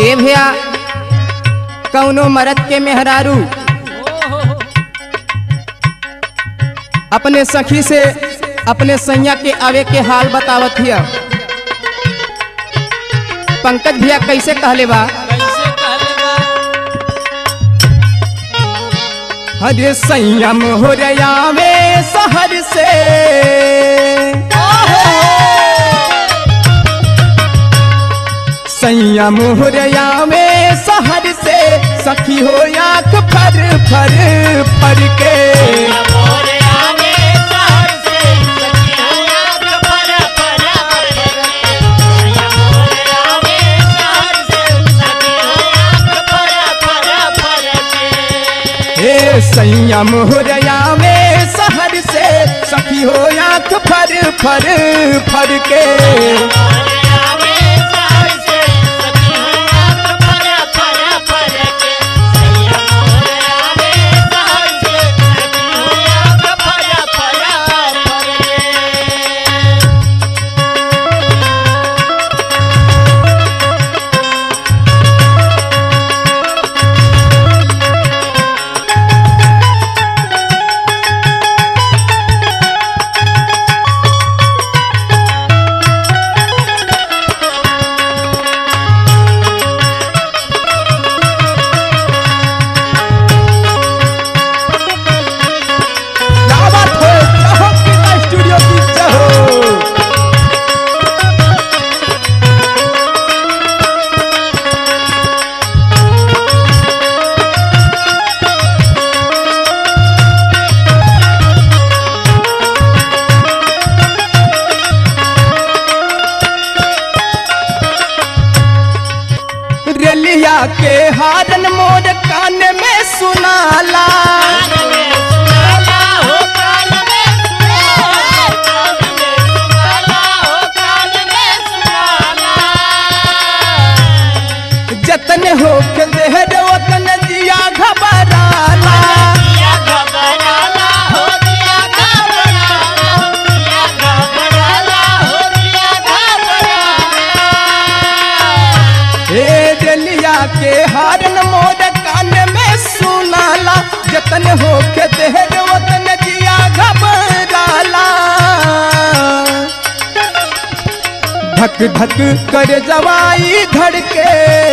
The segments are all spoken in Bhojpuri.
ए भैया कौनो मरद के मेहरारू अपने सखी से अपने सैया के आवे के हाल बतावत हिया पंकज भैया कैसे कहले बा कैसे कहले बा हरे संयम हो रया में शहर से संयम हो रया में शहर से सखी हो आँख फर फर फर के मोरे आगे शहर से सखिया आग पर पर मोरे आगे शहर से सखिया आग पर पर पर हे संयम हो रया में शहर से सखी हो आँख फर फर फर के मोरे आगे शहर से सखिया आग पर पर पर सैया मोरे आगे शहर से सखिया आग पर पर पर क्या बात हो कहो कितना स्टूडियो की जहो रेलिया के हारन मोर कान में सुनाला कान में सुनाला हो कान में सुनाला कान में सुनाला हो कान में सुनाला जतन हो के देहर वतन दिया घबराला दिया घबराला हो दिया घबराला दिया घबराला हो दिया घबराला हे रेलिया के हारन मोर कान में सुनाला जतन हो के देहर वतन दिया घबराला धक धक कर जवाई धड़के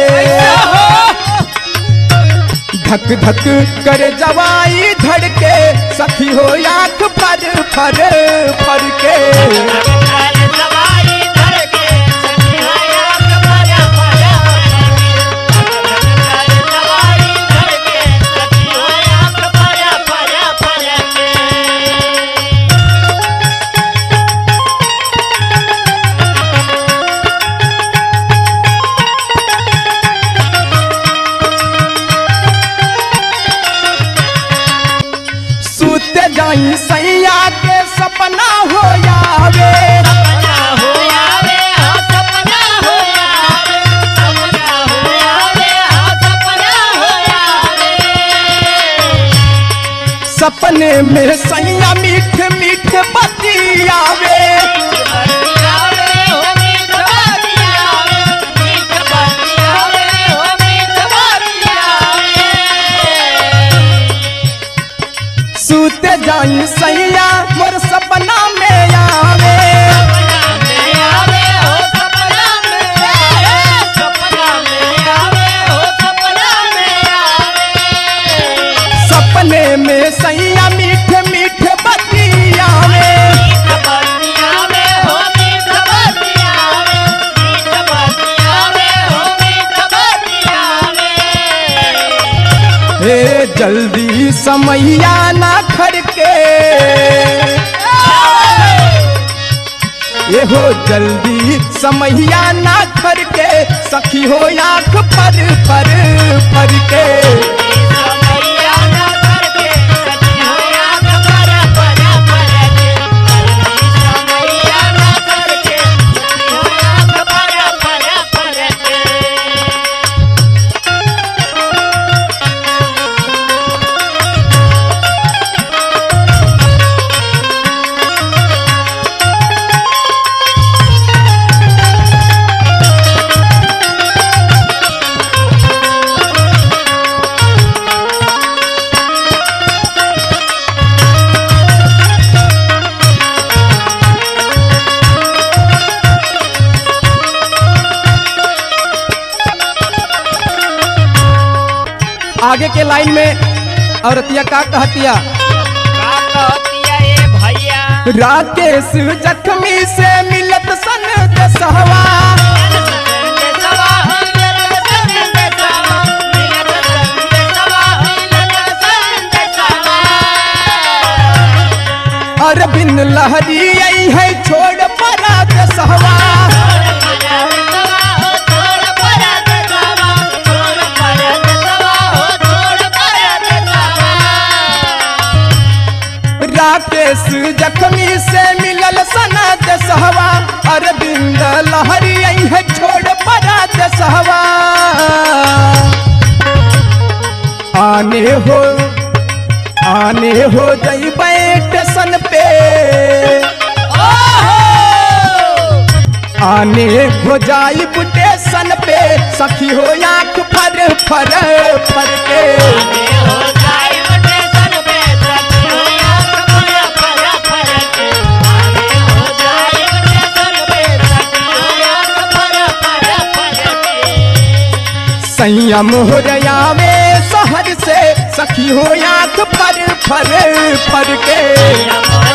धक धक कर जवाई धड़के सखी हो आँख फर फर फर के कर दवाई धर के सखिया आग भरा भरा कर दवाई धर के सखिया आग भरा भरा भरा के सूत जाई सैया के सपना हो जावे सपना हो आवे हाँ सपना हो आवे सपना हो आवे हाँ सपना हो आवे सपने में सैया मीठ मीठ बतियावे सूत जाई सैया मोर सपना में आवे सपने में सैया मीठ मीठ बतियावे हे जल्दी समैया ना खड़के ये हो जल्दी समैया ना खड़के सखी हो आँख पर पर पर के आगे के लाइन में औरतिया का कहतिया का कहतिया ए भैया राकेश जख्मी से मिलत सन दसहवा अरविंद लहरी आई है छोड़ परा दसहवा राकेश जख्मी से मिलल सना दसहवा अरविंद लहरी आई है छोड़ परा दसहवा आने हो आने हो जई स्टेशन पे आने हो जाई स्टेशन पे सखी हो आंख फर फर फर के संयम हो रया में शहर से सखी हो आंख फर फर फर के